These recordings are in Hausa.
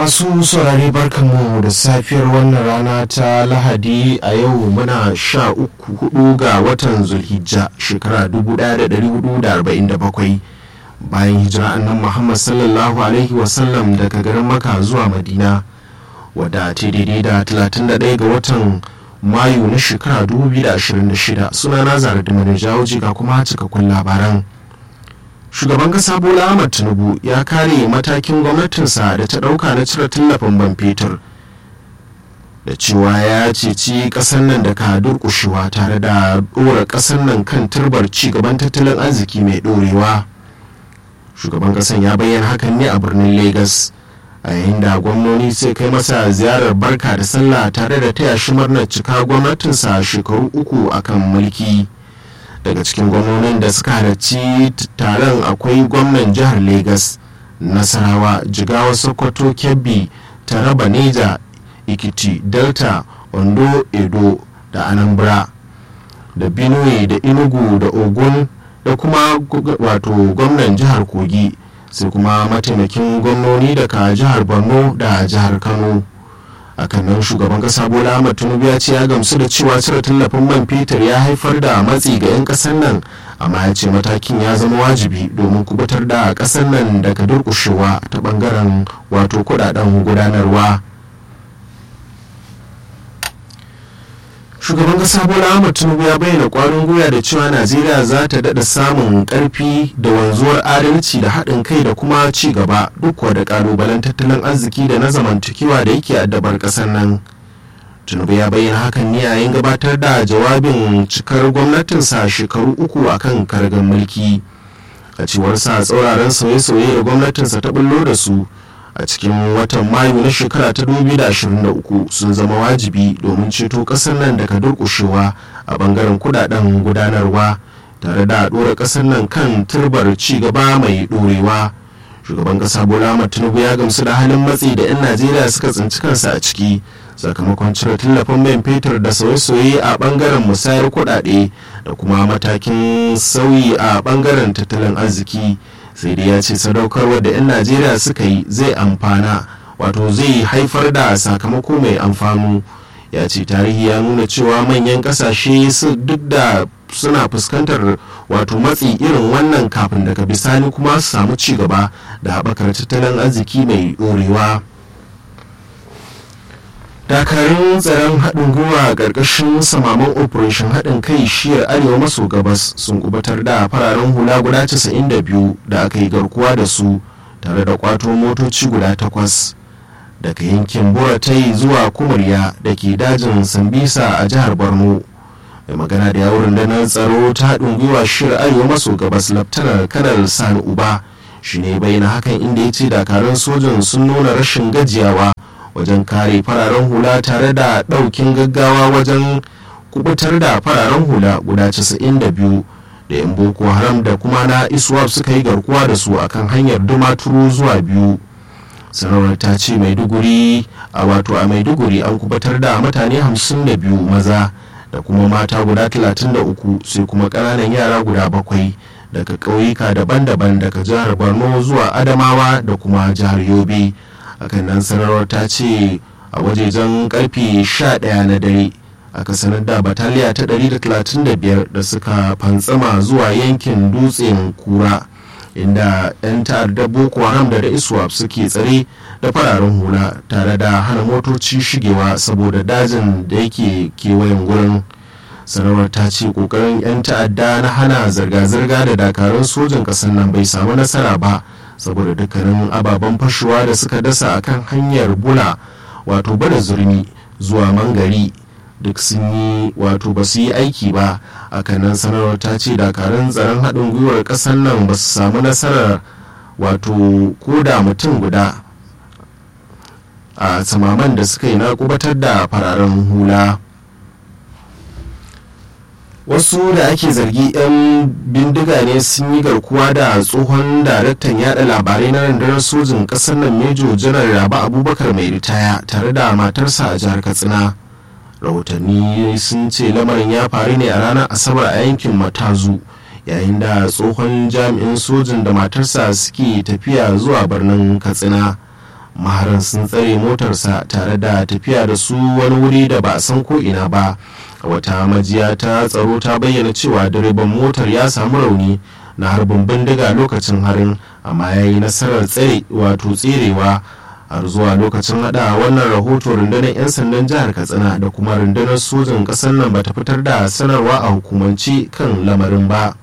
masu saurare barkanmu da safiyar wannan rana ta lahadi a yau muna sha uku hudu ga watan zulhijja shekara 1447 bayan hijira annan muhammad sallallahu alaihi wasallam daga garin maka zuwa madina wadda ta daidai da 31 ga watan mayu na shekara 2026 suna na zara da jawoji ga kuma cikakkun labaran shugaban kasa bola ahmad tinubu ya kare matakin gwamnatinsa da ta dauka na cire tallafin man fetur da cewa ya ceci kasar nan da ka durkushewa tare da dora kasar nan kan turbar ci gaban tattalin arziki mai dorewa shugaban kasan ya bayyana hakan ne a birnin lagos a yayin da gwamnoni sai kai masa ziyarar barka da sallah tare da taya shi murnar cika gwamnatinsa shekaru uku akan mulki. daga cikin gwamnonin da suka halarci taron akwai gwamnan jihar lagos nasarawa jigawa sokoto kebbi taraba neja ikiti delta ondo edo da anambra da benue da inugu da ogun da kuma wato gwamnan jihar kogi sai kuma mataimakin gwamnoni daga jihar borno da jihar kano akan nan shugaban kasa bola ahmad tinubu ya ce ya gamsu da cewa cire tallafin man fetur ya haifar da matsi ga 'yan kasar nan amma ya ce matakin ya zama wajibi domin kubutar da kasar nan daga durkushewa ta bangaren wato kudaden gudanarwa shugaban kasa bola ahmad tinubu ya bayyana kwarin gwiwa da cewa najeriya za ta daɗa samun ƙarfi da wanzuwar adalci da haɗin kai da kuma ci gaba duk da ƙalubalen tattalin arziki da na zamantakewa da yake addabar ƙasar nan tinubu ya bayyana hakan ne yayin gabatar da jawabin cikar gwamnatinsa shekaru uku akan kargar mulki a cewar sa tsauraran sauye-sauye da gwamnatinsa ta bullo da su a cikin watan mayu na shekara ta 2023 sun zama wajibi domin ceto kasar nan daga durkushewa a bangaren kudaden gudanarwa tare da dora kasar nan kan turbar ci gaba mai dorewa shugaban kasa bola tinubu ya gamsu da halin matsi da 'yan najeriya suka tsinci kansa a ciki sakamakon cire tallafin man fetur da sauye-sauye a bangaren musayar kudade da kuma matakin sauyi a bangaren tattalin arziki sai dai ya ce sadaukarwar da 'yan najeriya suka yi zai amfana wato zai haifar da sakamako mai amfanu ya ce tarihi ya nuna cewa manyan kasashe duk da suna fuskantar wato matsi irin wannan kafin daga bisani kuma su samu ci gaba da haɓakar tattalin arziki mai ɗorewa. dakarun tsaron haɗin gwiwa a ƙarƙashin samaman operation haɗin kai shiyar arewa maso gabas sun kubatar da fararen hula guda 92 da aka yi garkuwa da su tare da kwato motoci guda takwas daga yankin buratai zuwa kumurya da ke dajin sambisa a jihar borno mai magana da yawon rundunar tsaro ta haɗin gwiwa shiyar arewa maso gabas laftanar kanar sani uba shi ne bayyana hakan inda ya ce dakarun sojan sun nuna rashin gajiyawa wajen kare fararen hula tare da ɗaukin gaggawa wajen kubutar da fararen hula guda 92 da 'yan boko haram da kuma na iswap suka yi garkuwa da su akan hanyar dumaturu zuwa biyu sanarwar ta ce maiduguri a wato a maiduguri an kubatar da mutane 52 maza da kuma mata guda 33 sai kuma ƙananan yara guda bakwai daga ƙauyuka daban-daban daga jihar borno zuwa adamawa da kuma jihar yobe hakan nan sanarwar ta ce a wajejen karfe 11 na dare aka sanar da bataliya ta 135 da suka fantsama zuwa yankin dutsen kura inda 'yan ta'addar boko haram da iswap suke tsare da fararen hula tare da hana motoci shigewa saboda dajin da yake kewayen gurin sanarwar ta ce kokarin 'yan ta'adda na hana zirga-zirga da dakarun sojan ƙasar nan bai samu nasara ba saboda dukkanin ababen fashewa da suka dasa akan hanyar bula wato bada zurmi zuwa mangari duk sun yi wato ba su yi aiki ba nan sanarwar ta ce dakarun tsaron haɗin gwiwar ƙasar nan ba su samu nasarar wato koda mutum guda a samaman da suka yi na kubatar da fararen hula wasu da ake zargi 'yan bindiga ne sun yi garkuwa da tsohon daraktan yada labarai na rundunar sojin kasar nan mejo janar raba abubakar mai ritaya tare da matarsa a jihar katsina rahotanni sun ce lamarin ya faru ne a ranar asabar a yankin matazu yayin da tsohon jami'in sojin da matarsa suke tafiya zuwa birnin katsina maharan sun tsare motarsa tare da tafiya da su wani wuri da ba a san ko ina ba wata majiya ta tsaro ta bayyana cewa direban motar ya samu rauni na harbin bindiga lokacin harin amma ya yi nasarar tsere wato tserewa har zuwa lokacin hada wannan rahoto rundunar 'yan sandan jihar katsina da kuma rundunar sojin kasar nan bata fitar da sanarwa a hukumance kan lamarin ba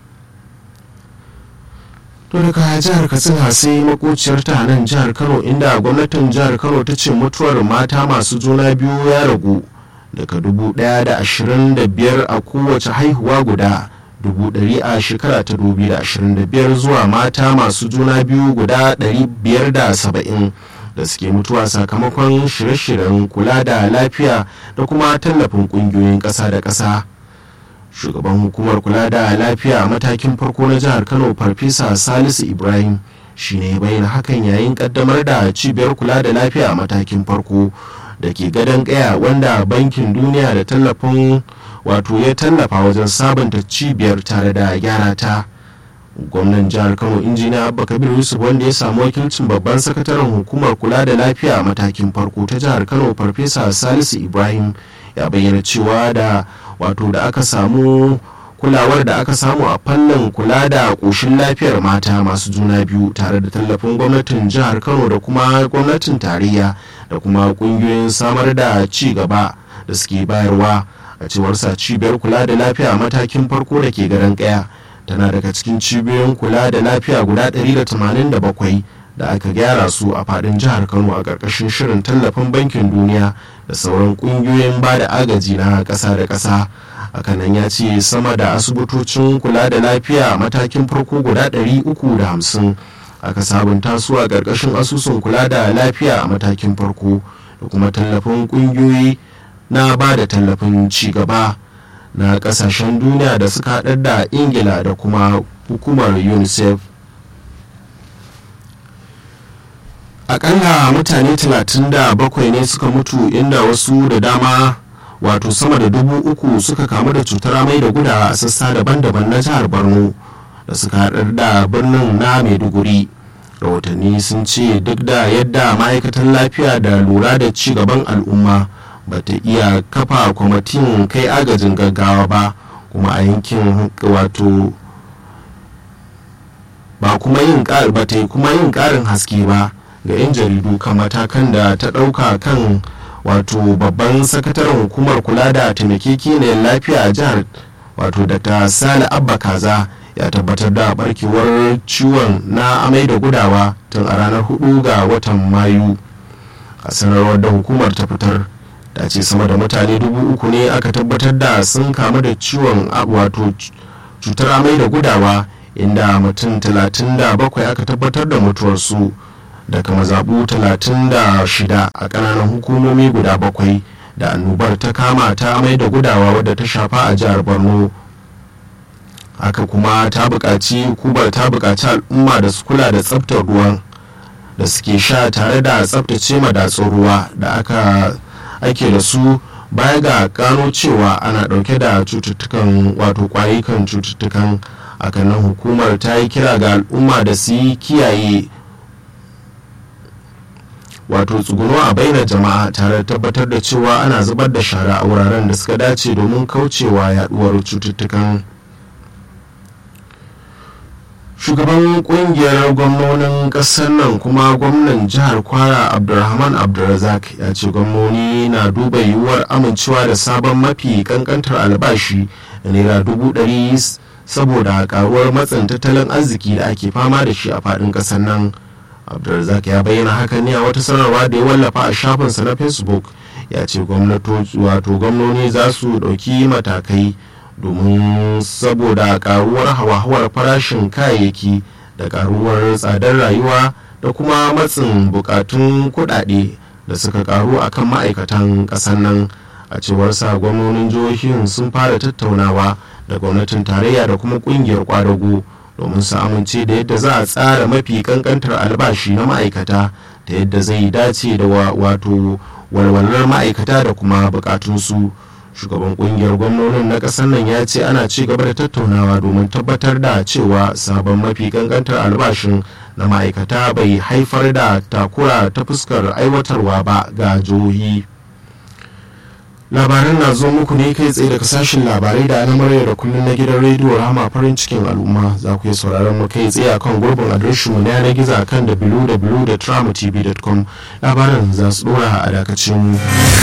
to daga jihar katsina sai makociyar ta nan jihar kano inda gwamnatin jihar kano ta ce mutuwar mata masu juna biyu ya ragu daga dubu daya da ashirin da biyar a kowace haihuwa guda dubu ɗari a shekara ta dubu da ashirin da biyar zuwa mata masu juna biyu guda ɗari biyar da saba'in da suke mutuwa sakamakon shirye-shiryen kula da lafiya da kuma tallafin ƙungiyoyin ƙasa da ƙasa shugaban hukumar kula da lafiya a matakin farko na jihar kano farfesa salisu ibrahim shine bayyana hakan yayin kaddamar da cibiyar kula da lafiya a matakin farko da ke gadon kaya wanda bankin duniya da tallafin wato ya tallafa wajen sabunta cibiyar tare da gyara ta gwamnan jihar kano injiniya abba kabir yusuf wanda ya samu wakilcin babban sakataren hukumar kula da lafiya a matakin farko ta jihar kano farfesa salisu ibrahim ya bayyana cewa da wato da aka samu kulawar da aka samu a fannin kula da ƙoshin lafiyar mata masu juna biyu tare da tallafin gwamnatin jihar kano da kuma gwamnatin tarayya da kuma ƙungiyoyin samar da ci gaba da suke bayarwa a cewar sa cibiyar kula da lafiya a matakin farko da ke garin kaya tana daga cikin cibiyoyin kula da lafiya guda 187 da aka gyara su a fadin jihar kano a ƙarƙashin shirin tallafin bankin duniya da sauran ƙungiyoyin ba da agaji na ƙasa da ƙasa hakanan ya ce sama da asibitocin kula da lafiya a matakin farko guda 350 aka sabunta su a ƙarƙashin asusun kula da lafiya a matakin farko da kuma tallafin ƙungiyoyi na ba da tallafin ci gaba na ƙasashen duniya da suka haɗar da ingila da kuma hukumar unicef akalla mutane 37 ne suka mutu inda wasu da dama wato sama da dubu uku suka kamu da cutar amai da gudawa a sassa daban-daban na jihar borno da suka haɗar da birnin na maiduguri rahotanni sun ce duk da yadda ma'aikatan lafiya da lura da ci gaban al'umma ba ta iya kafa kwamitin kai agajin gaggawa ba kuma a yankin wato ba kuma yin ba ta kuma yin ƙarin haske ba ga 'yan jaridu kan matakan da ta ɗauka kan wato babban sakataren hukumar kula da taimakekeniyar lafiya a jihar wato dr sale abba kaza ya tabbatar da barkewar ciwon na amai da gudawa tun a ranar 4 ga watan mayu a sanarwar da hukumar ta fitar da ce sama da mutane dubu uku ne aka tabbatar da sun kamu da ciwon wato cutar amai da gudawa inda mutum 37 aka tabbatar da mutuwarsu daga mazaɓu 36 a ƙananan hukumomi guda bakwai da annobar ta kama ta amai da gudawa wadda ta shafa a jihar borno haka kuma ta buƙaci hukumar ta buƙaci al'umma da su kula da tsaftar ruwan da suke sha tare da tsaftace madatsun ruwa da aka ake da su baya ga gano cewa ana ɗauke da cututtukan wato kwayukan cututtukan hakanan hukumar ta yi kira ga al'umma da su yi kiyaye wato tsuguno a baina jama'a tare da tabbatar da cewa ana zubar da shara a wuraren da suka dace domin kaucewa yaduwar cututtukan shugaban kungiyar gwamnonin kasar nan kuma gwamnan jihar kwara abdulrahman abdulrazak ya ce gwamnoni na duba yiwuwar amincewa da sabon mafi kankantar albashi da naira dubu ɗari saboda karuwar matsin tattalin arziki da ake fama da shi a faɗin ƙasar nan abdulrazak ya bayyana haka ne a wata sanarwa da ya wallafa a shafinsa na facebook ya ce wato gwamnoni za su ɗauki matakai domin saboda karuwar hawa-hawar farashin kayayyaki da karuwar tsadar rayuwa da kuma matsin bukatun kudade da suka karu a kan ma'aikatan ƙasar nan a cewar sa gwamnonin jihohin sun fara tattaunawa da gwamnatin tarayya da kuma kungiyar kwadago domin su amince da yadda za a tsara mafi kankantar albashi na ma'aikata ta yadda zai dace da wato walwalar ma'aikata da kuma bukatunsu shugaban kungiyar gwamnonin na kasar nan ya ce ana ci gaba da tattaunawa domin tabbatar da cewa sabon mafi kankantar albashin na ma'aikata bai haifar da takura ta fuskar aiwatarwa ba ga jihohi labaran na zo muku ne kai tsaye daga sashen labarai da na da kullum na gidan rediyo rama farin cikin al'umma za ku yi sauraron mu kai tsaye akan gurbin adireshin mu na yanar gizo akan www.tramtv.com labaran za su dora a dakacin mu